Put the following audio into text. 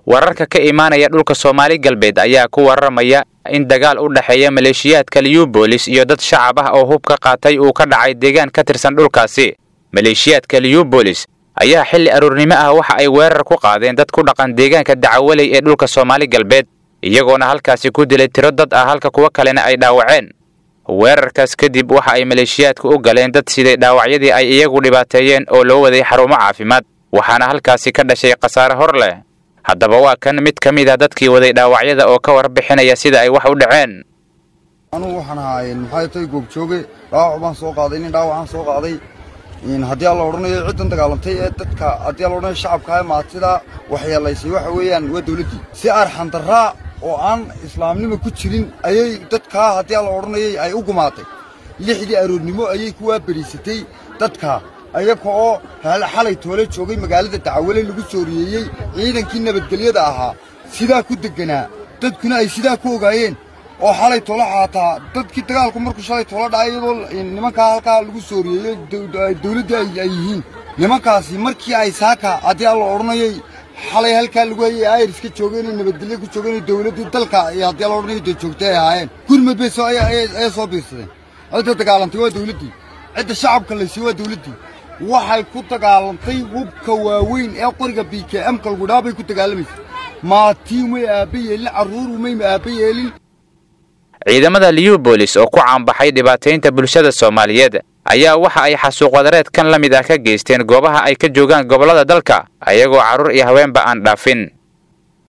wararka ka imaanaya dhulka soomaali galbeed ayaa ku warramaya in dagaal u dhexeeya maleeshiyaadka liyubolis iyo dad shacab ah oo hub ka qaatay uu ka dhacay deegaan ka tirsan dhulkaasi maleeshiyaadka liyubolis ayaa xilli aroornimo ah waxa ay weerar ku qaadeen dad ku dhaqan deegaanka dacawaley ee dhulka soomaali galbeed iyagoona halkaasi ku dilay tiro dad ah halka kuwo kalena ay dhaawaceen weerarkaas kadib waxa ay maleeshiyaadku u galeen dad siday dhaawacyadii ay iyagu dhibaateeyeen oo loo waday xarumo caafimaad waxaana halkaasi ka dhashay khasaare hor leh haddaba waa kan mid ka mid ah dadkii waday dhaawacyada oo ka warbixinaya sida ay wax u dhaceen anugu waxaan ahaa maxay tahay goobjooge dhaawac baan soo qaaday nin dhaawacaan soo qaaday haddii aan la odhanayo ciddan dagaalantay ee dadka haddii aan la odhanayo shacabka maatida waxyeelaysay waxa weeyaan waa dawladdii si arxandarraa oo aan islaamnimo ku jirin ayay dadkaa haddii aan la odhanayay ay u gumaatay lixdii aroornimo ayay ku waaberiisatay dadkaa ayaga oo xalay toole joogay magaalada dacawale lagu sooriyeeyey ciidankii nabadgelyada ahaa sidaa ku degganaa dadkuna ay sidaa ku ogaayeen oo xalay toole xaataa dadkii dagaalku markuu shalay toole dhacay iyadoo nimankaa halkaa lagu sooriyeeyey dawladdii ay yihiin nimankaasi markii ay saaka haddii aan la odhanayay xalay halkaa lagu hayay ayriska joogeen nabadgelyo ku joogeen dawladdii dalka iyo haddii aan la odhanayo dee joogtay ay ahaayeen gurmad bay soo ayay soo biirsadeen cidda dagaalantay waa dawladdii cidda shacabka laysay waa dawladdii waxay ku dagaalantay hubka waaweyn ee qoriga b k m ka lagu dhaa bay ku dagaalamaysay maatiin way aabba yeelin carruur umay aabba yeelin ciidamada liyubolis oo ku caanbaxay dhibaataynta bulshada soomaaliyeed ayaa waxa ay xasuuq wadareed kan la mid ah ka geysteen goobaha ay ka joogaan gobollada dalka ayagoo carruur iyo haweenba aan dhaafin